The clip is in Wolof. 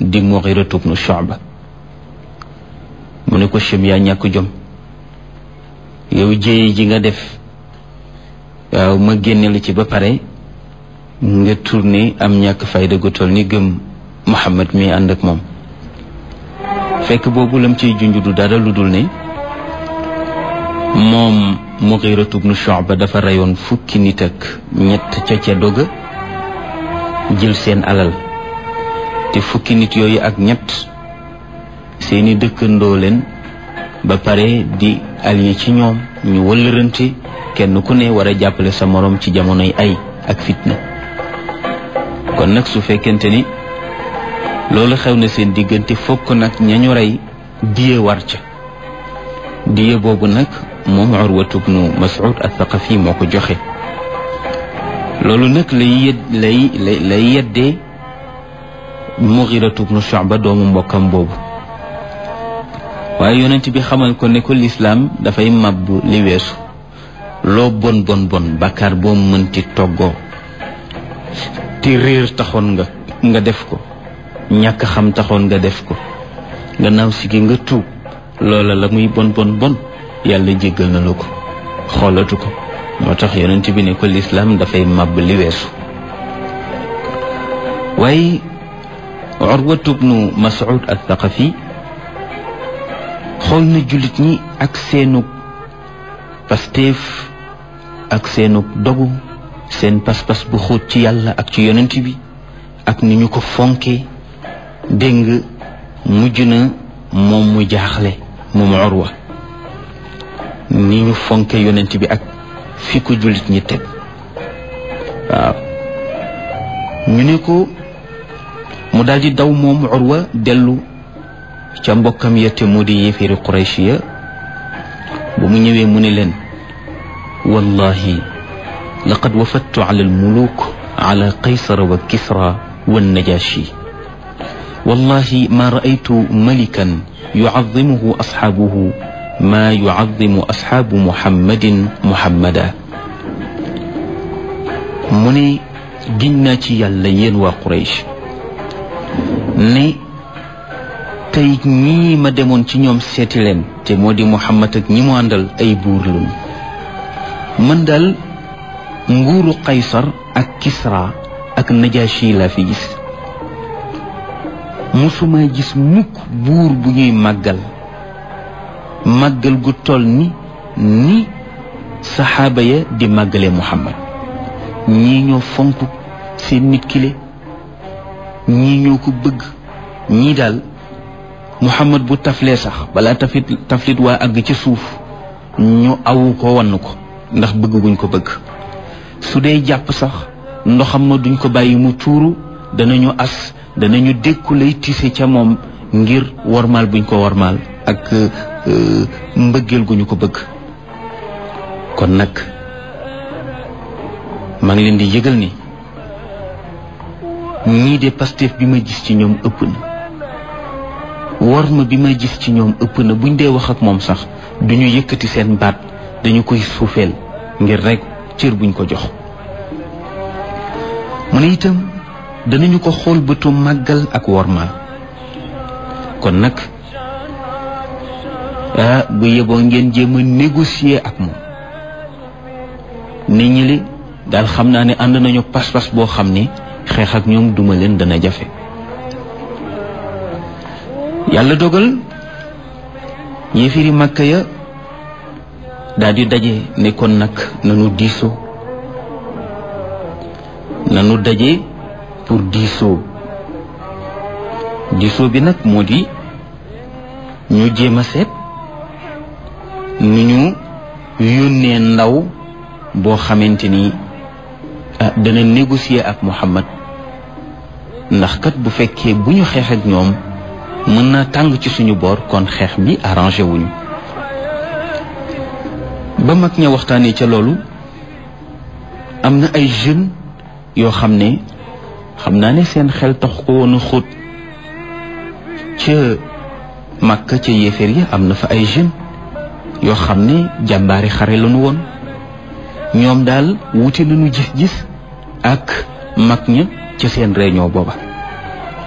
di Mughiratu bnu Shu'ba mu ne ko chém yaa ñàkk jom yow jéye ji nga def waaw ma génne la ci ba pare nga tourné am ñàkk fayda gu toll ni gëm Muhammad mi ànd ak moom fekk boobu lam ciy junj du dara lu dul ne moom Mughiratu bnu Shu'ba dafa reyoon fukki nit ak ñett ca ca doga jël seen alal te fukki nit yooyu ak ñett seeni dëkkandoo leen ba pare di allié ci ñoom ñu wëllërante kenn ku ne war a jàppale sa moroom ci jamonoy ay ak fitna kon nag su fekkente ni loolu xew na seen diggante fokk nag ñañu rey diye war ca diye boobu nag moom Urwatu bnu Mas'ud al-Thaqafi moo ko joxe loolu nag lay yed lay lay lay yeddee Mughiratu bnu Shu'ba doomu mbokkam boobu waaye yonent bi xamal ko ne ko lislaam dafay màbb li weesu loo bon bon bon bàkkaar boo mënti toggoo te réer taxoon nga nga def ko ñàkk xam taxoon nga def ko gannaaw si gi nga tuub loola la muy bon bon bon yàlla jéggal na la ko xoolatu ko moo tax yonent bi ne ko lislaam dafay màbb li weesu waaye Urwatu bnu Mas'ud al-Thaqafi xool na jullit ñi ak seenug pasteef ak seenug dogu seen pas-pas bu xóot ci yàlla ak ci yonent bi ak ni ñu ko fonke dégg nga mujj na moom mu jaaxle moom Urwa ni ñu fonke yonent bi ak fi ko jullit ñi teg waaw ñu ne ko mu daldi daw moom Urwa dellu ca mbokkam ya te moo di yéeféeri Quraysh ya ba mu ñëwee mu ne leen wallahi laqad wafadtu ala almuluk ala qaysara wa kisra wa najashi wallahi ma raaytu malikan yucadimuhu asxaabuhu ma yucadimu asxaabu muhammadin muhammada mu ne giñ naa ci yàlla yéen waa Quraysh ne tey ñii ma demoon ci ñoom seeti leen te moo di Muhammad ak ñi mu àndal ay buur lañu man daal nguuru Qaysar ak Kisra ak Najashi laa fi gis musuma gis mukk buur bu ñuy màggal màggal gu toll ni ni saxaaba ya di màggale Muhammad ñii ñoo fonk seen nit kile ñii ñoo ko bëgg ñii daal muhammad bu taflee sax balaa taflit taflit waa àgg ci suuf ñu awu ko wann ko ndax bëgg guñ ko bëgg su dee jàpp sax ndoxam ma duñ ko bàyyi mu tuuru danañu as danañu dékku lay tise ca moom ngir wormaal buñ ko wormaal ak mbëggeel gu ñu ko bëgg kon nag maa ngi leen di yëgal ni ñii de Pastef bi ma gis ci ñoom ëpp na war ma bi ma gis ci ñoom ëpp na buñ dee wax ak moom sax duñu yëkkati seen baat dañu koy suufeel ngir rekk cër buñ ko jox mu ne itam danañu ko xool bëtu màggal ak wormaal kon nag ah bu yeboo ngeen jéem a négocier ak moom ne ñi li daal xam naa ne ànd nañu pas-pas boo xam ne xeex ak ñoom duma leen dana jafe yàlla dogal yéefiri màkka ya daal di daje ne kon nag nanu diisoo nanu daje pour diisoo diisoo bi nag moo di ñu jéem a seet nu ñu yónnee ndaw boo xamante ni ah dana négocier ak Muhammad ndax kat bu fekkee bu ñu xeex ak ñoom mën naa tàng ci suñu boor kon xeex bi arrangé wuñu ba mag ña waxtaanee ca loolu am na ay jeunes yoo xam ne xam naa ne seen xel tax ko woon a xóot ca Makka ca yéeféer ya am na fa ay jeunes yoo xam ne jàmbaari xare lañu woon ñoom daal wuti nañu gis-gis ak mag ña ca seen réunion booba